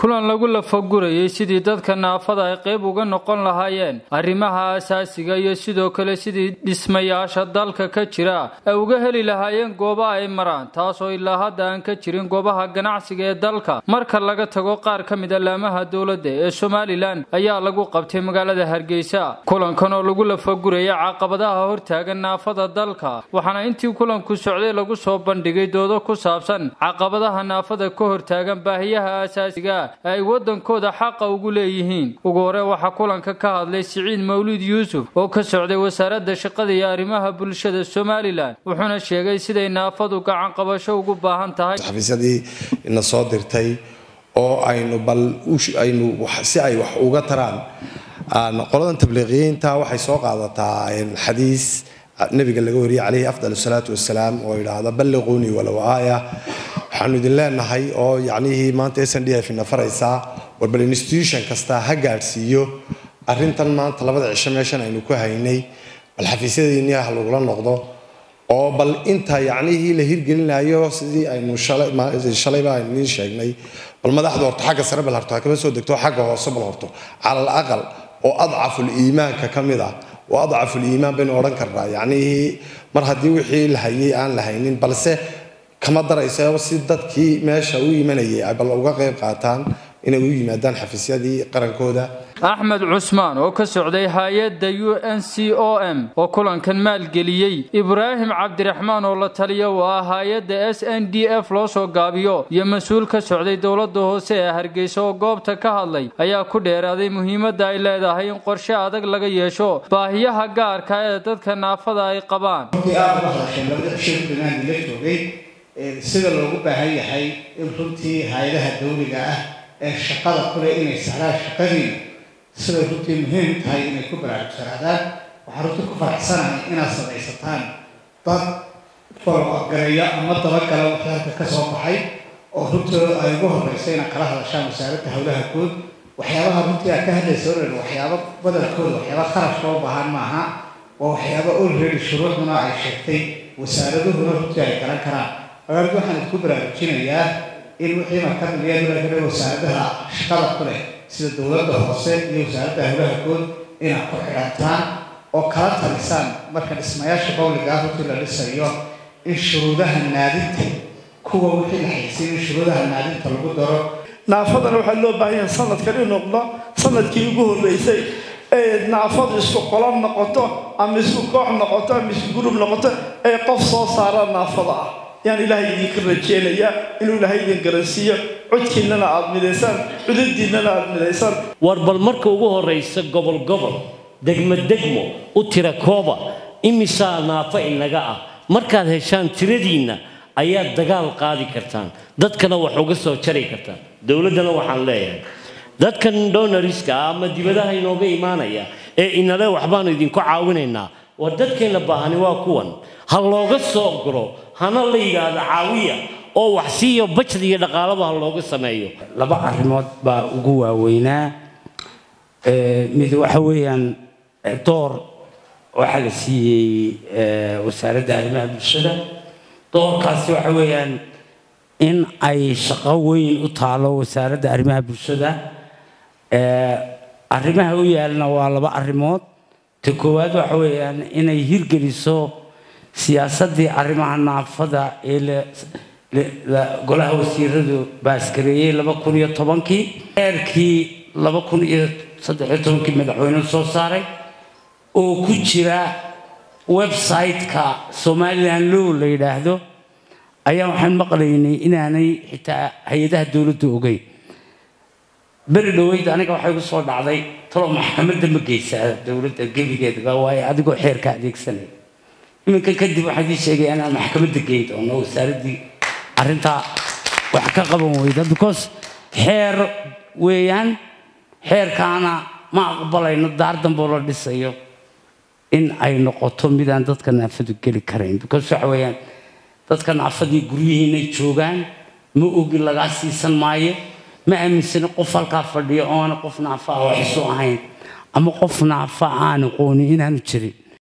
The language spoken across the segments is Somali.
kulan lagu lafagurayay sidii dadka naafada ay qayb uga noqon lahaayeen arrimaha asaasiga iyo sidoo kale sidii dhismayaasha dalka ka jira ay uga heli lahaayeen gooba ay maraan taasoo ilaa hadda aan ka jirin goobaha ganacsiga ee dalka marka laga tago qaar ka mid a laamaha dowladda ee somalilan ayaa lagu qabtay magaalada hargeysa kulankan oo lagu lafagurayay caqabadaha hortaagan naafada dalka waxaana intii kulanku socday lagu soo bandhigay doodo ku saabsan caqabadaha naafada ka hortaagan baahiyaha asaasiga ay wadankooda xaqa ugu leeyihiin ugu hore waxaa kulanka ka hadlay siciid mawlid yuusuf oo ka socday wasaaradda shaqada iyo arrimaha bulshada somalilan wuxuuna sheegay siday naafadu gacan qabasho ugu baahan tahay xafiisyadii ina soo dirtay oo aynu bal aynu si ay wax uga taraan qoladan tabliiqiyiinta waxay soo qaadataa xadiis nabiga laga wariyay calayhi afdal salaatu wasalaam oo yidhaahda balliquunii walow aaya waxaanu idin leenahay oo yacnihii maanta s n d f ina faraysaa war bal institution kasta ha gaadhsiiyo arrintan maanta labada cisho meeshan aynu ku haynay bal xafiisyadiinii ha lagula noqdo oo bal inta yacnihii la hirgelinayo sidii aynu shalayba aynu idiin sheegnay bal madaxda horto xagga sare bal horto ha kama soo degto xagga hoose bal horto cala al aqal oo adcaful iimaanka ka mid ah oo adcaful iimaan baynu odhan karnaa yacnihii mar haddii wixii la hayay aan la haynin balse kama darayso si dadkii meesha u imanayay ay bal uga qayb qaataan inay u yimaadaan xafiisyadii qarankooda axmed cusmaan oo ka socday hay-adda u n c o m oo kulankan maalgeliyey ibraahim cabdiraxmaan oo la taliya oo ah hay-adda s n d f loo soo gaabiyo iyo mas-uul ka socday dowladda hoose ee hargeysa oo goobta ka hadlay ayaa ku dheeraaday muhiimadda ay leedahay in qorshe adag laga yeesho baahiyaha gaarka ee dadka naafada ay qabaan sida loogu baahan yahay in runtii hay-adaha dawliga ah ee shaqada kule inay sahlaan shaqadiina siday runtii muhiim tahay inay ku baraarugsanaadaan waxaa runtii ku faraxsanahay inaad samaysataan dad folgareeyo ama dabagala waxyaalka ka soo baxay oo runtii ay ugu horreysa inaad kala hadashaan wasaaradda howlaha guud waxyaabaha runtii aad ka hadlaysa oran waxyaaba badankooda waxyaaba kharash loo baahan maaha waa waxyaaba olready shuruucduna ay sheegtay wasaaraduhuna runtii ay garan karaan magaaladu waxaan idinku baraarujinayaa in wixii markadaliyaadulagale wasaaradaha shaqada ku leh sida dowladda hoose iyo wasaaradda howlaha guud inaad ku xidhantaan oo kala talisaan marka dhismayaasha bawliga ah runtii la dhisayo in shuruudaha naadinta kuwa wixii la haysiin in shuruudaha naadinta lagu daro naafadana waxaa loo baahan yahay sanadkan in noqdo sanadkii ugu horreysay ee naafadu isku qolan noqoto ama isku koox noqoto ama isku gurub noqoto ee qof soo saara naafada ah yaan ilaahay idinka rajeenaya inuu ilaahay idin garansiiyo codkiinnana aad midaysaan cudadiinnana aad midaysaan war bal marka ugu horraysa gobol gobol degmo degmo u tira kooba imisaa naafo inaga ah markaad heshaan tiradiinna ayaad dagaal qaadi kartaan dadkana wax uga soo jari kartaan dowladdana waxaan leeyahay dadkan donoriska ah ama dibadaha inooga imaanaya ee inale waxbaanu idinku caawinaynaa war dadkeenna baahani waa kuwan ha looga soo guro hana la yidhaahdo caawiya oo wax siiyo bajad iyo dhaqaalaba ha looga sameeyo laba arrimood baa ugu waaweynaa mid waxa weeyaan door waxaa la siiyey wasaaradda arrimaha bulshada doorkaasi waxa weeyaan in ay shaqo weyn u taalo wasaaradda arrimaha bulshada arrimaha u yaalna waa laba arrimood ta koowaad waxa weeyaan inay hirgeliso siyaasaddii arrimaha naafada ee golaha wasiiradu baaskareeyey laba kun iyo tobankii eerkii laba kun iyo saddexiyo tobankii madaxweynuhu soo saaray oo ku jira website-ka somalilan low la yidhaahdo ayaa waxaan maqlaynay inaanay xitaa hay-adaha dowladdu ogeyn beri dhoweyd aniga waxay ku soo dhacday talo maxkamadda ma geysaa dowladda gebigeedaba waayo adigoo xeerka adeegsanaya iminka kadib waxaan ii sheegay inaan maxkamadda geyn doono wasaaraddii arrintaa wax ka qaban weyda because xeer weeyaan xeerkaana ma aqbalayno daar damboo la dhisayo in ay noqoto midaan dadka naafadu geli karayn because waxa weeyaan dadka naafadii guryihiinay joogaan ma ogi lagaa siisan maayo ma aaminsani qof halkaa fadhiyo oona qof naafa ah wax isu ahayn ama qof naafa aan aqoonin inaanu jirin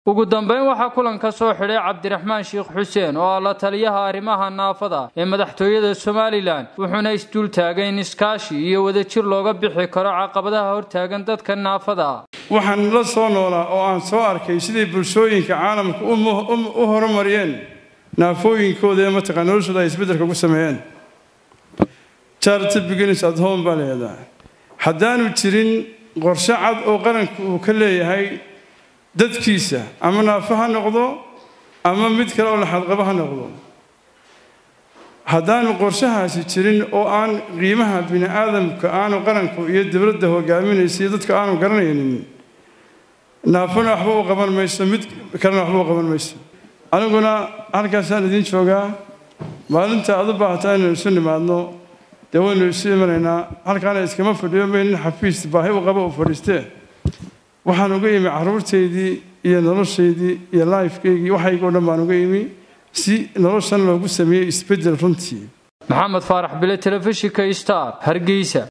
ugu dambeyn waxaa kulanka soo xidhay cabdiraxmaan sheekh xuseen oo ah la taliyaha arrimaha naafada ee madaxtooyada somalilan wuxuuna isdul taagay in iskaashi iyo wadajir looga bixi karo caqabadaha hortaagan dadka naafada waxaan la soo noolaa oo aan soo arkay siday bulshooyinka caalamka u horumariyeen naafooyinkooda ee mataqaa noloshooda ay isbeddelka ku sameeyeen charity beginnings at home baa leedaha haddaanu jirin qorshe cad oo qaranku uu ka leeyahay dadkiisa ama naafo ha noqdo ama mid kale oo laxadqabo ha noqdo haddaanu qorshahaasi jirin oo aan qiimaha bini aadamka aanu qaranku iyo dowladda hogaaminaysa iyo dadka aanu garanaynin naafona waxba u qaban mayso mid kalena waxba u qaban mayso aniguna halkaasaan idiin joogaa maalinta aad u baahataa inaynu isu nimaadno dee waynu isu imanaynaa halkaana iskama fadhiyo maynin xafiis baahi u qaba u fadhiistee waxaan uga imi caruurtaydii iyo noloshaydii iyo laifkaygii waxaygoo dhan baan uga imi si noloshan loogu sameeyey isbeddel runtii maxamed faarax bile telefishinka star hargeysa